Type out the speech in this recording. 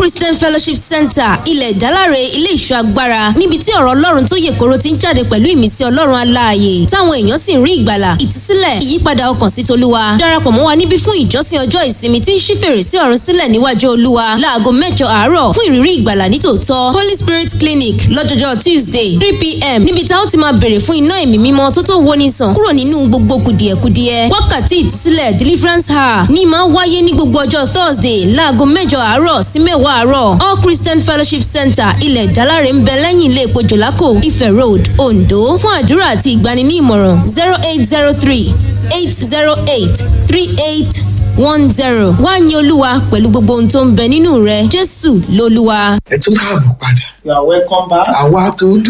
christian fellowship center ilẹ̀ ìdáláre ilé ìṣọ́ agbára níbi tí ọ̀rọ̀ ọlọ́run tó yè koro ti ń jáde pẹ̀lú ìmísí ọlọ́run aláàyè táwọn èèyàn sì ń rí ìgbàlà ìtúsílẹ̀ ìyípadà ọkàn sí tolúwa darapọ̀ mọ́ wa níbí fún ìjọsìn ọjọ́ ìsinmi tí ń ṣí fèrèsé ọ̀run sílẹ̀ níwájú olúwa láago mẹ́jọ àárọ̀ fún ìrírí ìgbàlà nítòótọ́ holy spirit clinic lọ́jọ́jọ́ tuesday three pm níbi tá ó ti máa bèrè fún iná ẹ̀mí mímọ́ tó tó woni sàn kúrò nínú gbogbo kùdìẹ̀kudiẹ wákàtí ìtúsílẹ̀ deliverance hour ní máa wáyé ní gbogbo ọjọ́ thursday láago mẹ́jọ àárọ̀ sí mẹ́wàá àárọ̀ all christian fellowship center ilẹ̀ ìdáláre ń bẹ lẹ́yìn ilé epo jòlákò ife road ondo fún àdúrà àti ìgbani ní ìmọ̀ràn zero eight zero three eight zero eight three eight one zero wá ní olúwa pẹ̀lú gbogbo ohun tó ń bẹ nínú rẹ jésù lolúwa. ẹ tún káàbọ̀ padà You are welcome back. àwa tó